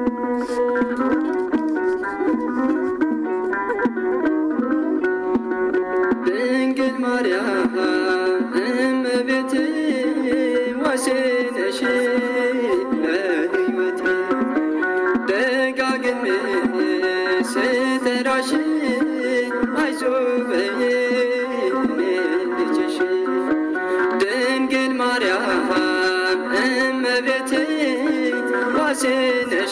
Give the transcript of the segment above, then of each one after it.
ድንግል ማርያም እመቤቴ ዋሴነሽ ለሕይወቴ ደጋግሜ ስጠራሽ አይዞህ በይኝ እኔ ልጅሽ ድንግል ማርያም እመቤቴ ዋሴነሽ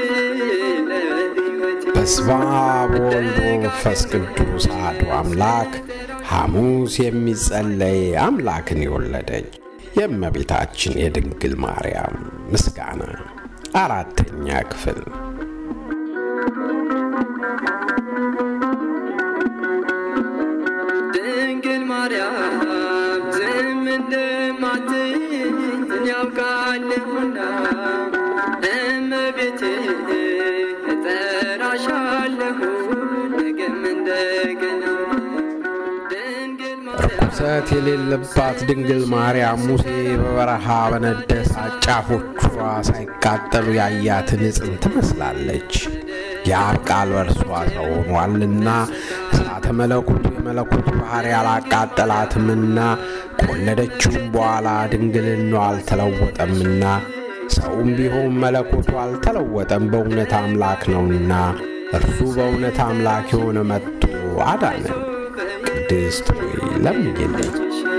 ለሕይወቴ በስመ አብ ወወልድ ወመንፈስ ቅዱስ አሐዱ አምላክ ሐሙስ የሚጸለይ አምላክን የወለደች የእመቤታችን የድንግል ማርያም ምስጋና አራተኛ ክፍል ድንግል ማርያም ዝም እንደማትይኝ ያውቃለሁና እመቤቴ እጠራሻለሁ ነገም እንደገና ድንግል ማርያም ርኩሰት የሌለባት ድንግል ማርያም ሙሴ በበረሃ በነደሳት ጫፎቿ ሳይቃጠሉ ያያትን ዕፅን ትመስላለች። የአብ ቃል በእርሷ ሰው ሆኗልና እሳተ መለኮቱ የመለኮቱ ባሕሪ አላቃጠላትምና ከወለደችውም በኋላ ድንግልናዋ አልተለወጠምና ሰውም ቢሆን መለኮቱ አልተለወጠም፣ በእውነት አምላክ ነውና እርሱ በእውነት አምላክ የሆነ መጥቶ አዳነን። ቅድስት ሆይ ለምኝልኝ።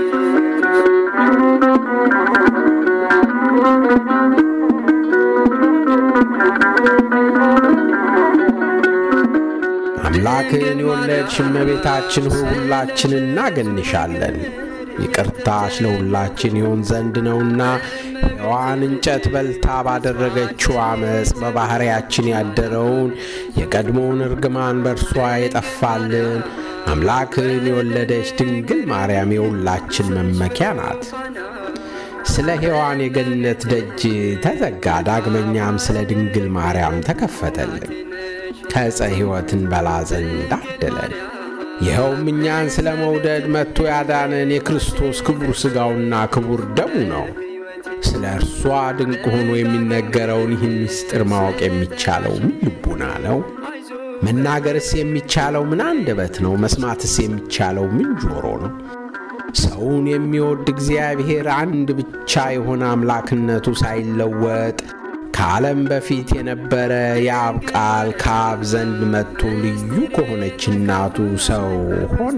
አምላክን የወለድሽ እመቤታችን ሆይ ሁላችን እናገንሻለን። ይቅርታሽ ለሁላችን ይሆን ዘንድ ነውና ሔዋን እንጨት በልታ ባደረገችው ዓመፅ በባሕርያችን ያደረውን የቀድሞውን እርግማን በእርሷ የጠፋልን አምላክን የወለደች ድንግል ማርያም የሁላችን መመኪያ ናት። ስለ ሔዋን የገነት ደጅ ተዘጋ፣ ዳግመኛም ስለ ድንግል ማርያም ተከፈተልን። ከዕፀ ሕይወትን በላ ዘንድ አደለን። ይኸውም እኛን ስለ መውደድ መጥቶ ያዳነን የክርስቶስ ክቡር ሥጋውና ክቡር ደሙ ነው። ስለ እርሷ ድንቅ ሆኖ የሚነገረውን ይህን ምስጢር ማወቅ የሚቻለው ምን ልቡና ነው? መናገርስ የሚቻለው ምን አንደበት ነው? መስማትስ የሚቻለው ምን ጆሮ ነው? ሰውን የሚወድ እግዚአብሔር አንድ ብቻ የሆነ አምላክነቱ ሳይለወጥ ከዓለም በፊት የነበረ የአብ ቃል ከአብ ዘንድ መጥቶ ልዩ ከሆነች እናቱ ሰው ሆነ።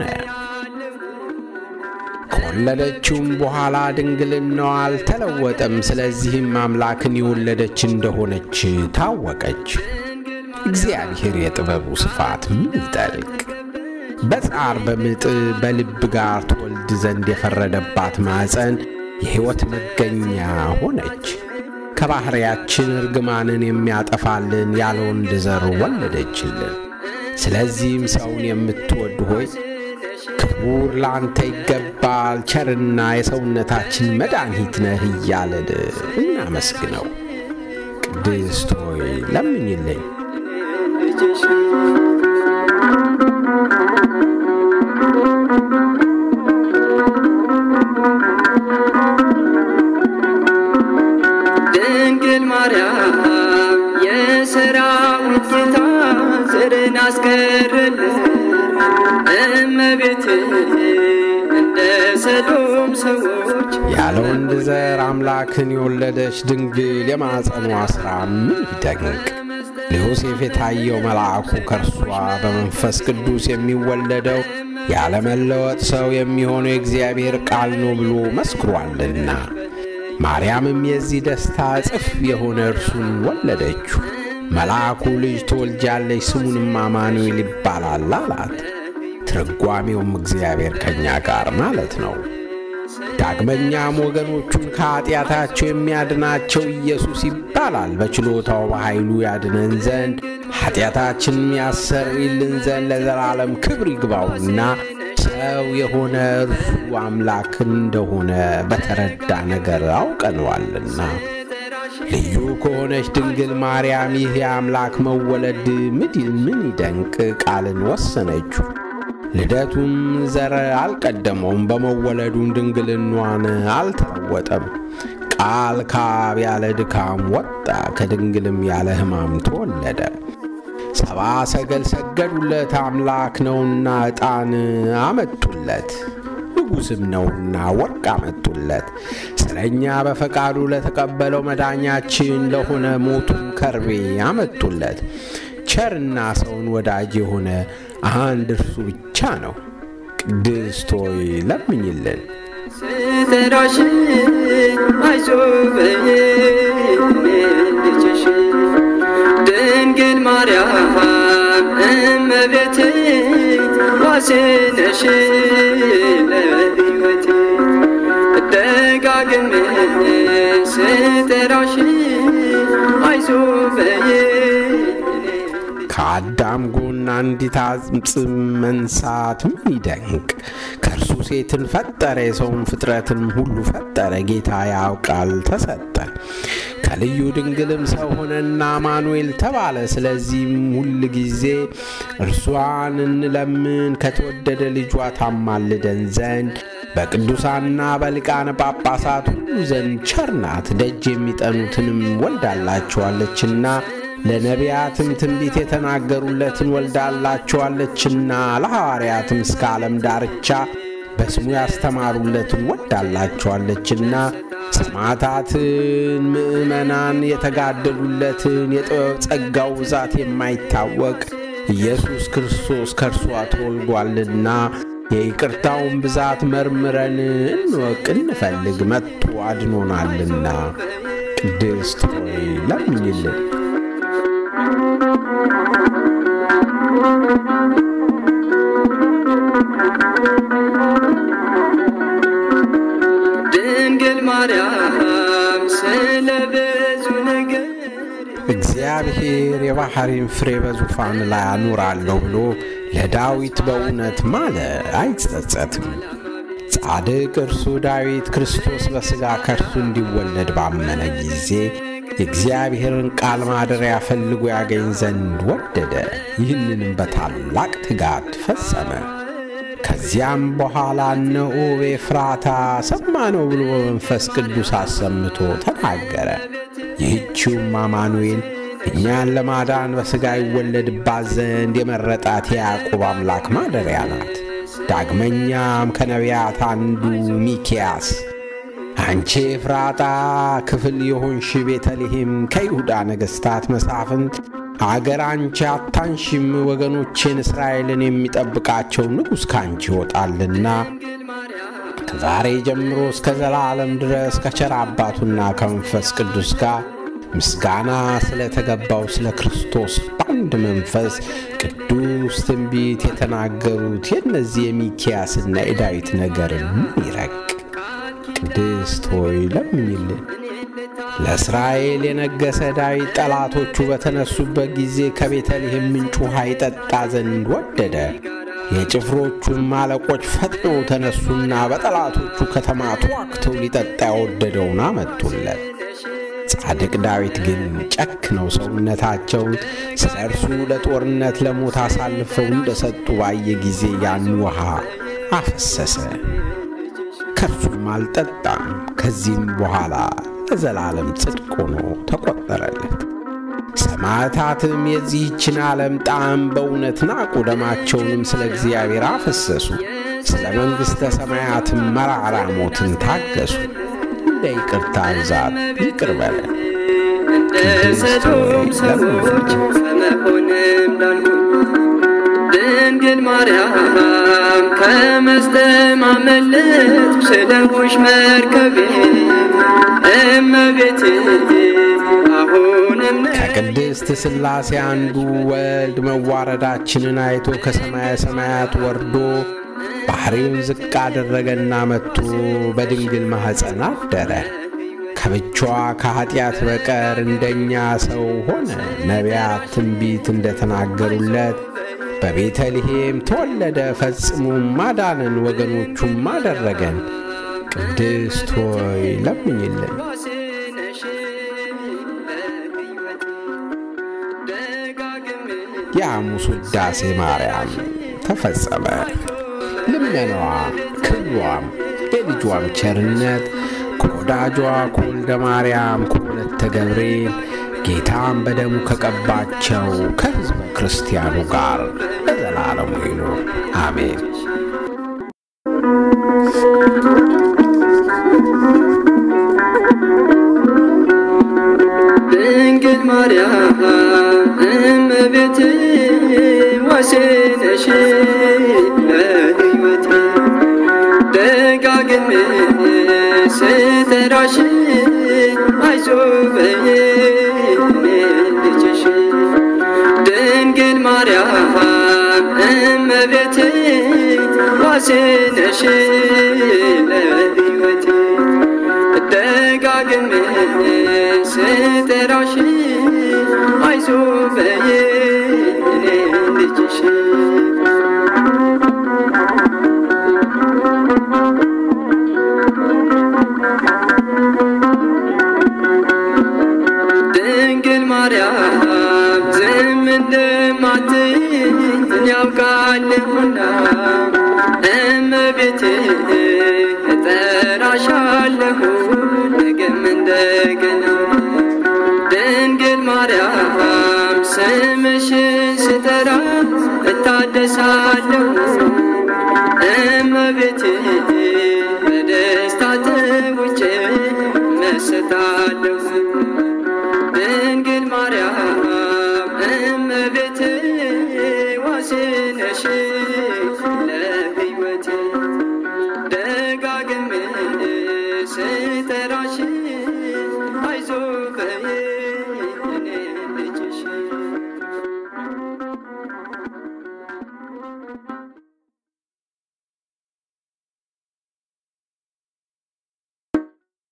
ከወለደችውም በኋላ ድንግልናዋ አልተለወጠም። ስለዚህም አምላክን የወለደች እንደሆነች ታወቀች። እግዚአብሔር የጥበቡ ስፋት ምን ይጠልቅ! በጻር በምጥ በልብ ጋር ትወልድ ዘንድ የፈረደባት ማኅፀን የሕይወት መገኛ ሆነች። ከባሕርያችን እርግማንን የሚያጠፋልን ያለ ወንድ ዘር ወለደችልን። ስለዚህም ሰውን የምትወድ ሆይ ክቡር ለአንተ ይገባል፣ ቸርና የሰውነታችን መድኃኒት ነህ እያለን እናመስግነው። ቅድስት ሆይ ለምኝልኝ። ልጅሽ ድንግል ማርያም የሰራዊት ጌታ ዘርን አስቀረልን እመቤቴ እንደ ሰዶም ሰዎች ያለ ወንድ ዘር አምላክን የወለደች ድንግል የማፀኗ ሥራ ምን ይደንቅ! ለዮሴፍ የታየው መልአኩ ከእርሷ በመንፈስ ቅዱስ የሚወለደው ያለመለወጥ ሰው የሚሆነው የእግዚአብሔር ቃል ነው ብሎ መስክሯልና። ማርያምም የዚህ ደስታ እጥፍ የሆነ እርሱን ወለደችው። መልአኩ ልጅ ትወልጃለች፣ ስሙንም አማኑኤል ይባላል አላት። ትርጓሜውም እግዚአብሔር ከእኛ ጋር ማለት ነው። ዳግመኛም ወገኖቹን ከኀጢአታቸው የሚያድናቸው ኢየሱስ ይባላል። በችሎታው በኃይሉ ያድነን ዘንድ ኀጢአታችንም ያሰርይልን ዘንድ ለዘላለም ክብር ይግባውና ሰው የሆነ እርሱ አምላክ እንደሆነ በተረዳ ነገር አውቀነዋልና። ልዩ ከሆነች ድንግል ማርያም ይህ የአምላክ መወለድ ምድል ምን ይደንቅ ቃልን ወሰነችው። ልደቱም ዘር አልቀደመውም፣ በመወለዱም ድንግልናዋን አልተለወጠም። ቃል ከአብ ያለ ድካም ወጣ፣ ከድንግልም ያለ ሕማም ተወለደ። ሰባ ሰገል ሰገዱለት፣ አምላክ ነውና ዕጣን አመጡለት፣ ንጉሥም ነውና ወርቅ አመጡለት። ስለ እኛ በፈቃዱ ለተቀበለው መዳኛችን ለሆነ ሞቱም ከርቤ አመጡለት። ቸርና ሰውን ወዳጅ የሆነ አንድ እርሱ ብቻ ነው። ቅድስት ሆይ ለምኝልን። ስጠራሽ አይዞህ በይኝ እኔ ልጅሽ ድንግል ማርያም እመቤቴ ዋሴ ነሽ ለሕይወቴ ደጋግሜ ስጠራሽ አይዞህ በይኝ ከአዳም ጎን አንዲት አጽም መንሳት ምን ይደንቅ! ከእርሱ ሴትን ፈጠረ፣ የሰውን ፍጥረትን ሁሉ ፈጠረ። ጌታ ያውቃል ተሰጠ። ከልዩ ድንግልም ሰው ሆነና አማኑኤል ተባለ። ስለዚህም ሁል ጊዜ እርሷን እንለምን ከተወደደ ልጇ ታማልደን ዘንድ በቅዱሳንና በሊቃነ ጳጳሳት ሁሉ ዘንድ ቸር ናት። ደጅ የሚጠኑትንም ወልዳላቸዋለችና ለነቢያትም ትንቢት የተናገሩለትን ወልዳላቸዋለችና ለሐዋርያትም እስከ ዓለም ዳርቻ በስሙ ያስተማሩለትን ወልዳላቸዋለችና ሰማዕታትን ምዕመናን የተጋደሉለትን የጥበብ ጸጋው ብዛት የማይታወቅ ኢየሱስ ክርስቶስ ከእርሷ ተወልዷልና የይቅርታውን ብዛት መርምረን እንወቅ እንፈልግ፣ መጥቶ አድኖናልና። ቅድስት ሆይ ለምኝልን። ድንግል ማርያም ስለ ብዙ ነገር እግዚአብሔር የባሕሪን ፍሬ በዙፋን ላይ አኑራለሁ ብሎ ለዳዊት በእውነት ማለ፣ አይጸጸትም። ጻድቅ እርሱ ዳዊት ክርስቶስ በሥጋ ከእርሱ እንዲወለድ ባመነ ጊዜ የእግዚአብሔርን ቃል ማደሪያ ፈልጎ ያገኝ ዘንድ ወደደ። ይህንንም በታላቅ ትጋት ፈጸመ። ከዚያም በኋላ እነሆ በኤፍራታ ሰማነው ብሎ በመንፈስ ቅዱስ አሰምቶ ተናገረ። ይህችውም አማኑኤል እኛን ለማዳን በሥጋ ይወለድባት ዘንድ የመረጣት የያዕቆብ አምላክ ማደሪያ ናት። ዳግመኛም ከነቢያት አንዱ ሚኪያስ አንቺ ኤፍራጣ ክፍል የሆንሽ ቤተልሔም ከይሁዳ ነገሥታት መሳፍንት አገር አንቺ አታንሽም፣ ወገኖቼን እስራኤልን የሚጠብቃቸው ንጉሥ ካንቺ ይወጣልና ከዛሬ ጀምሮ እስከ ዘላለም ድረስ ከቸር አባቱና ከመንፈስ ቅዱስ ጋር ምስጋና ስለተገባው ስለ ክርስቶስ በአንድ መንፈስ ቅዱስ ትንቢት የተናገሩት የእነዚህ የሚኪያስና የዳዊት ነገርን ምን ይረቅ? ቅድስት ሆይ ለምኝልን። ለእስራኤል የነገሰ ዳዊት ጠላቶቹ በተነሱበት ጊዜ ከቤተልሔም ምንጭ ውሃ ይጠጣ ዘንድ ወደደ። የጭፍሮቹም አለቆች ፈጥነው ተነሱና በጠላቶቹ ከተማ ተዋግተው ሊጠጣ የወደደውን አመጡለት። ጻድቅ ዳዊት ግን ጨክነው ሰውነታቸውን ስለ እርሱ ለጦርነት ለሞት አሳልፈው እንደሰጡ ባየ ጊዜ ያን ውሃ አፈሰሰ፣ ከእርሱም አልጠጣም። ከዚህም በኋላ ለዘላለም ጽድቅ ሆኖ ተቆጠረለት። ሰማዕታትም የዚህችን ዓለም ጣዕም በእውነት ናቁ፣ ደማቸውንም ስለ እግዚአብሔር አፈሰሱ። ስለ መንግሥተ ሰማያትም መራራ ሞትን ታገሱ። እንደ ይቅርታ ብዛት ይቅር በለን። እንደ ሰዶም ሰዎች ከመሆንም ዳንኩኝ። ድንግል ማርያም ከመስጠም አመለጥኩ ስለሆንሽ መርከቤ እመቤቴ አሁንም ከቅድስት ሥላሴ አንዱ ወልድ መዋረዳችንን አይቶ ከሰማየ ሰማያት ወርዶ ባሕሪውን ዝቅ አደረገና መጥቶ በድንግል ማኅፀን አደረ። ከብቻዋ ከኀጢአት በቀር እንደኛ ሰው ሆነ። ነቢያት ትንቢት እንደተናገሩለት በቤተልሔም ተወለደ። ፈጽሞም ማዳነን፣ ወገኖቹም አደረገን። ቅድስት ሆይ ለምኝልን። ዋሴነሽ ለሕይወቴ ደጋግሜ የሐሙስ ውዳሴ ማርያም ተፈጸመ። ልመናዋ ክብሯም የልጇም ቸርነት ከወደ ከወዳጇ ከወልደ ማርያም ከወለተ ገብርኤል ጌታም በደሙ ከቀባቸው ከሕዝበ ክርስቲያኑ ጋር ለዘላለሙ ይኑር አሜን። ድንግል ማርያም እመቤቴ ዋሴ ነሽ ለሕይወቴ ደጋግሜ ስጠራሽ አይዞህ በይኝ እኔ ልጅሽ ድንግል ማርያም እመቤቴ ዋሴ ነሽ ለሕይወቴ ደጋግሜ ስጠራሽ አይዞህ በይኝ እኔ ልጅሽ ድንግል ማርያም ዝም እንደማትይኝ ያውቃለሁና እመቤቴ እጠራሻለሁ ነገም እንደገና ድንግል ማርያም ስምሽን ስጠራ እታደሳለሁ እመቤቴ በደስታ ተውጬ መሰታለሁ